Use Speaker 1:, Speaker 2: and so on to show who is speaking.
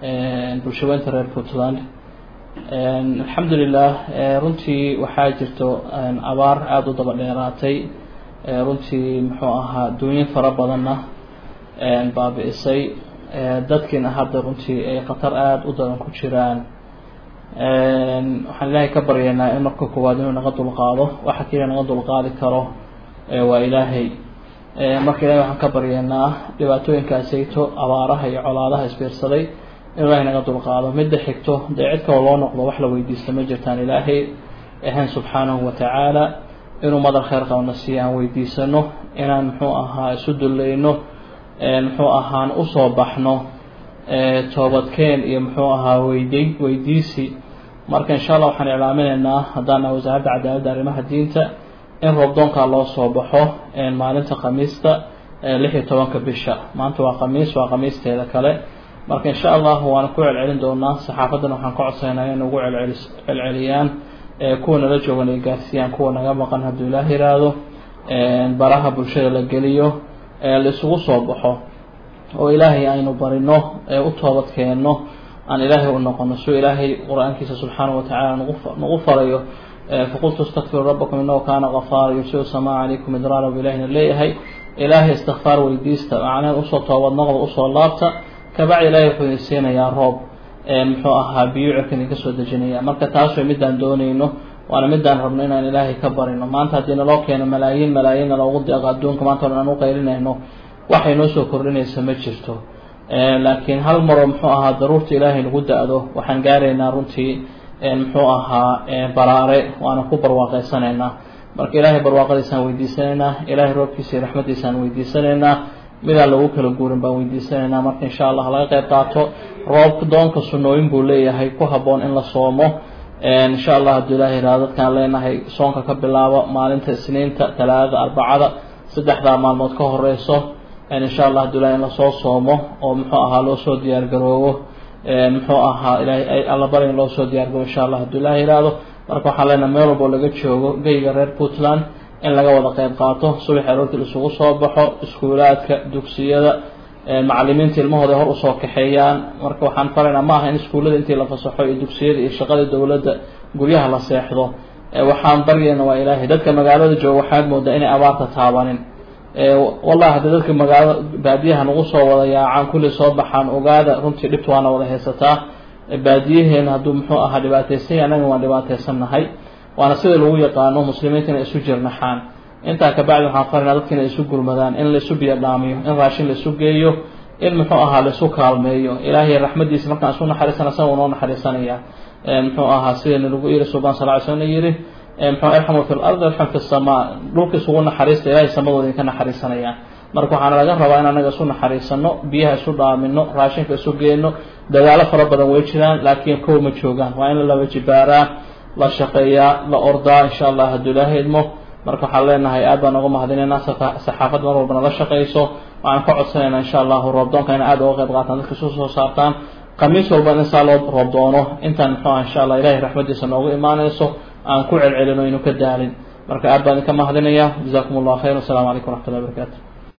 Speaker 1: bulshaweynta reer puntland alxamdulilah runtii waxaa jirto abaar aada u daba dheeraatay runtii muxuu ahaa duunyin fara badanna baabi-isay dadkiina hadda runtii ay khatar aada u daran ku jiraan waxaan ilaahay ka baryaynaa in marka koowaad inuu naga dulqaado waxa keliya naga dulqaadi karo waa ilaahay marka ilahay waxaan ka baryaynaa dhibaatooyinkaasayto abaaraha iyo colaadaha isbiirsaday in ilahay naga dulqaado midda xigto dee cid kaloo loo noqdo wax la weydiista ma jirtaan ilaahay ahayn subxaanahu watacaala inuu madar kheyr qabna si aan weydiisano inaan muxuu ahaa isu dullayno muxuu ahaan usoo baxno toobadkeen iyo muxuu ahaa weydi weydiisi marka insha allah waxaan iclaaminaynaa haddaan nahay wasaaradda cadaaladda arrimaha diinta in roobdoonkaa loo soo baxo maalinta khamiista lix iyo tobanka bisha maanta waa khamiis waa khamiisteeda kale marka insha allah waana ku celcelin doonaa saxaafaddana waxaan ka codsaynaa in ugu celceli celceliyaan kuwa nala joogan ay gaarsiiyaan kuwa naga maqan hadduu ilaah yiraahdo baraha bulshada la geliyo la isugu soo baxo oo ilaahay aynu barino u toobad keenno aan ilaahay u noqono suu ilaahay qur-aankiisa subxaanahu watacaala nagu nagu farayo faqultu istakfiru rabbakum inahu kaana kafaara yursilu samaa calaykum idraara bu ilahina leeyahay ilaahay istikfaar weydiista macnaheed usoo toobad noqda usoo laabta kabacdi ilaahay wuxuu idin siinayaa roob muxuu ahaa biyo cirka idinka soo dejinaya marka taas way midaan doonayno waana midaan rabno inaan ilaahay ka barino maanta haddii naloo keeno malaayiin malaayiinna loogu deeqo adduunka maanta o aan u qaylinayno waxay noo soo kordhinaysa ma jirto laakiin hal maroo muxuu ahaa daruurta ilaahay nagu da-do waxaan gaaraynaa runtii muxuu ahaa baraare waana ku barwaaqeysanaynaa marka ilaahay barwaaqadiisaan weydiisanaynaa ilaahay roobkiisa iyo raxmadiisaan weydiisanaynaa midaan lagu kala guurin baan weydiisanaynaa marka insha allah laga qeyb qaato roob doonka sunnooyin buu leeyahay ku habboon in la soomo insha allah hadduu ilahay yihahdo dadkaan leenahay soonka ka bilaabo maalinta isniinta talaadada arbacada saddexdaa maalmood ka horeyso insha allah hadduu ilahay in lasoo soomo oo muxuu ahaa loo soo diyaar garoobo muxuu ahaa ilahay alla bari in loo soo diyaar garoobo insha allah hadduu ilahay yihahdo marka waxaan leenahay meel walboo laga joogo geyga reer puntland in laga wada qeyb qaato subax aroortii isugu soo baxo iskuulaadka dugsiyada macalimiinta ilmahooda hor usoo kaxeeyaan marka waxaan faraynaa ma aha in iskuullada intii la fasaxo iyo dugsiyada iyo shaqada dowladda guryaha la seexdo waxaan baryayna waa ilaahay dadka magaalada jooga waxaad moodaa inay abaarta taabanin wallahi haddii dadka magaalada baadiyaha nagu soo wada yaacaan kulli soo baxaan ogaada runtii dhibta waana wada haysataa baadiyaheena hadduu muxuu ahaa dhibaateysan yahay annaga waan dhibaateysannahay waana sida lagu yaqaano muslimiinta inay isu jirnaxaan intaa kabacdi waxaan farinaa dadka inay isu gurmadaan in laisu biyo dhaamiyo in raashin laisu geeyo in muxuu ahaa laisu kaalmeeyo ilaahay raxmadiisa markaan isu naxariisana isaga noo naxariisanaya muxuu ahaa sidayna lagu yiri subaan sal ly slm yiri muxuu irxamu fi lardi irxam fi samaa dhulka isugu naxariista ilahay samadooda idinka naxariisanaya marka waxaana laga rabaa in anaga isu naxariisano biyaha isu dhaamino raashinka isu geyno dadaalo fara badan way jiraan laakiin kow ma joogaan waa in la laba jibaaraa la shaqeeyaa la ordaa insha allah hadduu ilaahay idmo marka waxaan leenahay aad baan uga mahadinaynaa saxaafad mar walbana la shaqeyso waxaan ka codsanaynaa insha allahu roobdoonka ina aad uga qeyb qaataan dadka isu soo saartaan khamiis walba in saa loo roobdoono intaan muxuu ah insha allah ilahay raxmadiisa noogu imaanayso aan ku celcelino inu ka daalin marka aad baan idinka mahadinaya jazakum allah khayr wassalamu calaykum waraxmat ullahi barakaatu